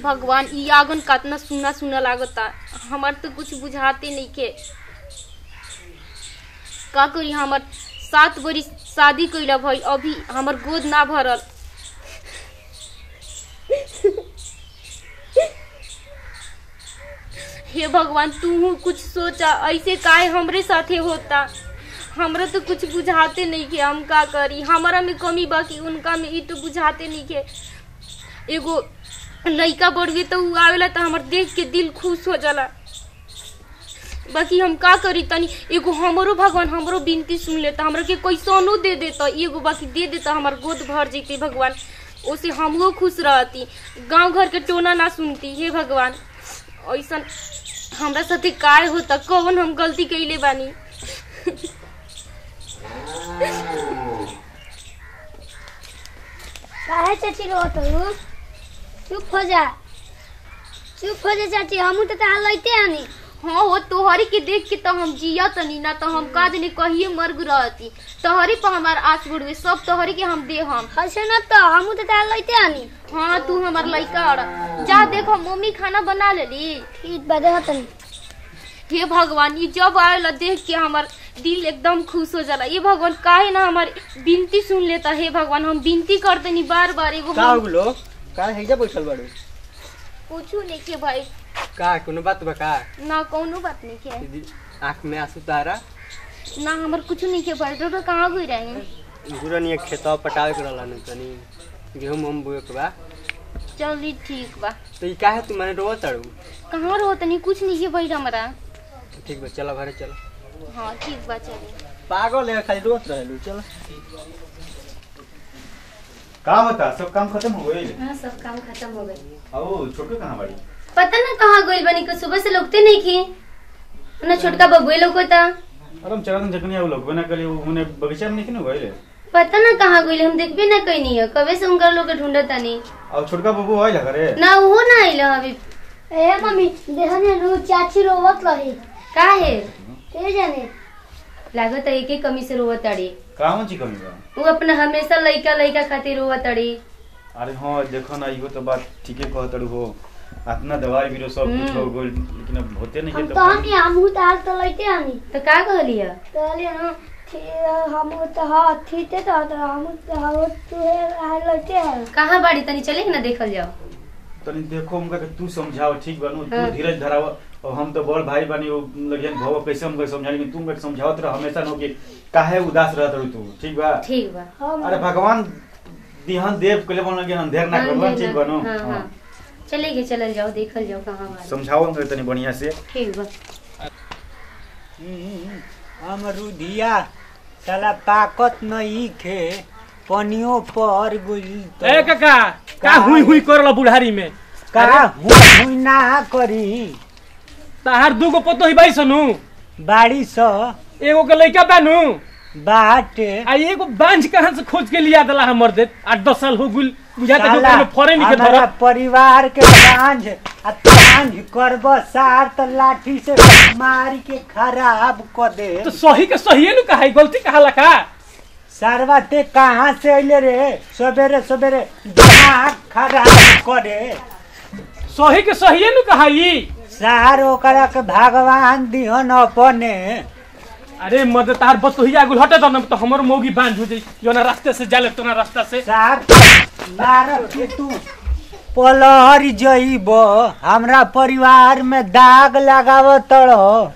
भगवान ई आगन कितना सुना सुना लागता हमार तो कुछ बुझाते नहीं के का करी हमर सात बरी शादी कैला भई अभी हमर गोद ना भरल हे भगवान तू कुछ सोचा ऐसे काहे हमरे साथे होता हमरा तो कुछ बुझाते नहीं के हम का करी हमारा में कमी बाकी उनका में ई तो बुझाते नहीं के एगो लइका बढ़ तो उ आवेला तो हमर देख के दिल खुश हो जाला बाकी हम का करी तनी एगो हमरो भगवान हमरो बिनती सुन लेता हमरा के कैसनो दे देता एगो बाकी दे देता हमर गोद भर जैते भगवान ओसे हमहू खुश रहती गांव घर के टोना ना सुनती हे भगवान ऐसा हमरा साथे काय होता कौन हम गलती कैले बानी काहे चाची रोत हो चुप हो जा चुप हो जा चाची हमू तो तहां लइते आनी हाँ हो तोहरी के देख के तो हम जिया तनी ना तो हम का दिन कहिए मर्ग रहती तोहरी पर हमार आस बुड़वे सब तोहरी के हम दे हम हसे न तो हमू तो तहां लइते आनी हाँ तू हमार लइका और जा देखो मम्मी खाना बना लेली ठीक बदे हतन हे भगवान ये जब आवेला देख के हमार दिल एकदम खुश हो जाला ये भगवान काहे ना हमारी बिनती सुन लेता हे भगवान हम बिनती करते नहीं बार बार एगो का हम हो गेलो का हैजा बैठल बाड़ू पूछू नहीं के भाई का कोनो बात बा का ना कौनो बात नहीं के दीदी आँख में आंसू तारा ना हमार कुछ नहीं के भाई तो कहाँ गई रहे गुरन खेतवा पटावे के रहला न तनी गेहूं हम बोए के बा चली ठीक बा तो ई काहे तू माने रोवत ताड़ू कहाँ रहो तनी कुछ नहीं के भाई हमारा ठीक बा चलो घरे चलो हाँ ठीक बा चली पागल है खाली रोवत रहलू चलो का होता सब काम खत्म हो गई हाँ सब काम खत्म हो गई ओ छोटू कहाँ बाड़ी पता ना कहाँ गइल बनी को सुबह से लोगते नहीं की ना छोटका बबुए लोग होता अरे हम चला जखनी आउ लोग बना कली उन्हें बगीचा में नहीं किनो गइले पता ना कहाँ गइल हम देखबे ना कहीं नहीं है कबे से उनका लोग ढूंढत नहीं और छोटका बबू आइला करे ना वो ना आइल अभी ए मम्मी देखने नु चाची रोवत रही का है के जाने लागत है एक कमी से रोवत अड़ी कावन ची कमी बा वो अपना हमेशा लइका लइका खातिर रोवत अड़ी अरे हाँ देखो ना इहो तो बात ठीके कहत हो इतना दवाई बीरो सब कुछ हो गइल लेकिन अब होते नहीं हम है तो तो हनी हमू तो हाल तो लइते आनी तो का कहली है कहलिए ना हमू तो हाँ थीते तो तो हमू तो हाँ तू हाल लइते है कहाँ बाड़ी तनी चले ना देखल जाओ तनी देखो उनका के तू समझाओ ठीक बानू तू हाँ। धीरज धराव और हम तो बड़ भाई बानी वो लगियन भव कैसे हमको समझाई तू हमके समझावत रह हमेशा नो कि काहे उदास रहत रह तू ठीक बा ठीक बा हम अरे भगवान दिहन देव कले बन लगे अंधेर ना हाँ, करवन देख ठीक ना। बनो हाँ, हाँ। चले गए चलल जाओ देखल जाओ कहाँ बाड़ी समझाओ हमके तनी बढ़िया से ठीक बा अमरुदिया साला ताकत नहीं खे पनियो पर गुल ए काका का हुई हुई करला बुढ़ारी में का हुई हुई ना करी ताहार दूगो पतो ही बाई सनु बाड़ी स एगो के लइका बानू बाटे आ एगो बांझ कहां से खोज के लिया दला हमर दे आठ दस साल हो गुल बुझा के साला, में फरे नहीं के हमारा धर परिवार के साँझ आ साँझ करब सार त लाठी से मारी के खराब क दे तो सही के सही नु कहा गलती कहाला का सारवा ते कहाँ से अइले रे सवेरे सवेरे दिमाग खराब करे सही के सही नु कहा ई सार ओकरा के भगवान दिहन अपने अरे मद तार बतोहिया गुल हटे त न तो हमर मौगी बांझ हो जाई जो ना रास्ते से जाले तो ना रास्ता से सार मारब के तू पलहर जइब हमरा परिवार में दाग लगाव तड़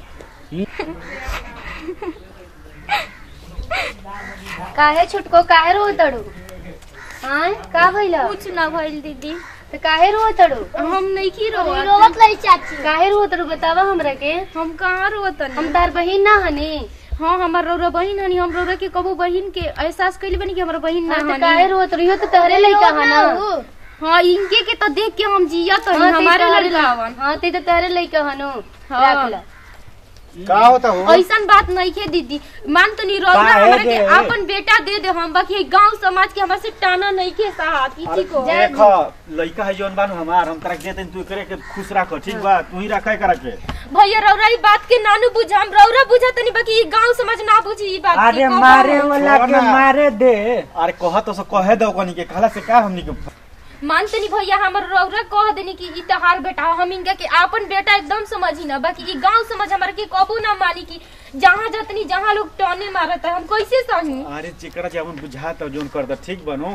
काहे छुटको काहे रो तड़ू हाँ का भइल कुछ ना भइल दीदी तो काहे रो तड़ू हम नहीं की रो रोवत रही चाची काहे रो तड़ू बतावा हमरा के हम कहाँ रोतनी हम तार बहिन ना हनी हाँ हमार रौरा बहिन हनी हम रौरा के कबो बहिन के एहसास कैले बनी कि हमार बहिन ना हाँ, तो हनी काहे रो तड़ू इहो तो तहरे लइका है ना हाँ इनके के तो देख के हम जिया तो हाँ, ते हमारे तहरे लड़का लइका हवन हाँ ते तो तहरे लइका हनु हाँ। रख ला का होता हो ऐसन बात नहीं है दीदी मान तो नहीं रौरा काहे हमरा के दे? अपन बेटा दे दे हम बाकी गांव समाज के हमरा से टाना नहीं के साहा किसी को देख लइका है जौन बानू हमार हम तोरा के देते तू करे के खुश राख ठीक बा तू ही रखे करा के भैया रौरा ई बात के नानू बुझा हम रौरा बुझा तनी बाकी ई गांव समाज ना बुझी ई बात अरे के मारे वाला के छोड़ ना। मारे दे अरे कह तो सो कहे दो कनी के कहला से का हमनी के मानतनी भैया हमर रौरा कह देनी कि ई तहार बेटा हो, हम इनका के आपन बेटा एकदम समझी ना बाकी ई गांव समझ हमारे के कबू ना मानी कि जहाँ जतनी जहाँ लोग टॉने मारत है हम कैसे सही अरे चिकड़ा जवन बुझाता जोन करता ठीक बनू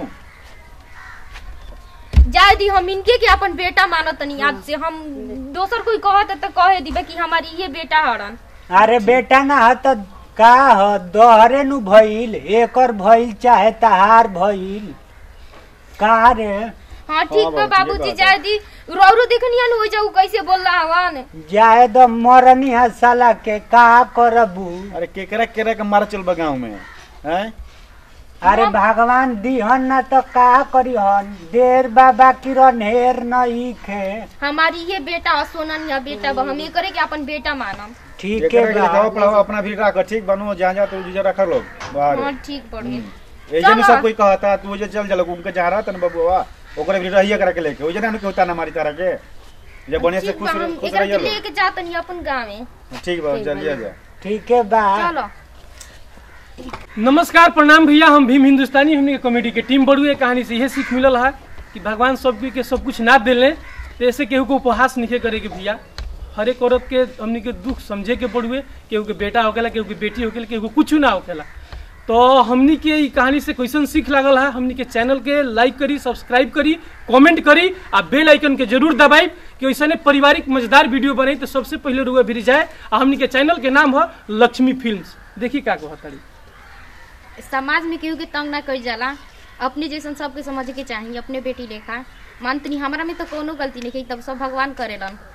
जाए दी हम इनके के अपन बेटा मानतनी आज से हम दोसर कोई कहत है तो कहे दी कि हमारी ये बेटा हरन अरे बेटा ना ह त का ह दोहरे नु भइल एकर भइल चाहे तहार भइल का रे हाँ ठीक बा बाबू, ठीके बाबूजी बात जाए दी रोरो देखनी हन हो जाऊ कैसे बोल रहा हवन जाए द मरनी है साला के का करबू अरे केकरा केकरा के मार चल गाँव में हैं अरे भगवान दिहन न तो का करिहन देर बाबा की रनहेर नहीं खे हमारी ये बेटा सोनन या बेटा बा हम ये करे कि अपन बेटा मानम ठीक जेकरा है के लिखाओ बा पढ़ाओ अपना भी रख ठीक बनू जहाँ जहाँ तू जीजा रख लो बाहर हाँ ठीक बढ़िया ऐसे में चलो। सब कोई कहता तू जे चल चल उनके जहाँ रहा तन बबुआ ओकरे भी रहिए करा के लेके ओजे ना के होता ना मारी तारा के जब बढ़िया से ठीक खुश बा हम खुश एकरा रहिए के लो लेके जातनी अपन गाँव में ठीक बा जल्दी जा ठीक है बा चलो नमस्कार प्रणाम भैया हम भीम हिंदुस्तानी हमने के कॉमेडी के टीम बड़ुए कहानी से यह सीख मिलल है कि भगवान सब के सब कुछ ना दिले तो ऐसे केहू को उपहास नहीं करे के भैया हर एक औरत के हमने के दुख समझे के पड़ुए केहू के बेटा होकेला केहू के बेटी होकेला केहू के कुछ ना होकेला तो हमनी के ई कहानी से क्वेश्चन सीख लागल है हमनी के चैनल के लाइक करी सब्सक्राइब करी कमेंट करी आ बेल आइकन के जरूर दबाई कि वैसे पारिवारिक मजेदार वीडियो बने तो सबसे पहले रुआ भिरी जाए आ हमनी के चैनल के नाम है लक्ष्मी फिल्म्स देखी का कहतड़ी समाज में केहू के तंग ना करी जाला अपने जैसन सबके समझ के चाहिए अपने बेटी लेखा मानतनी हमारा में तो कोनो गलती नहीं तब सब भगवान करेलन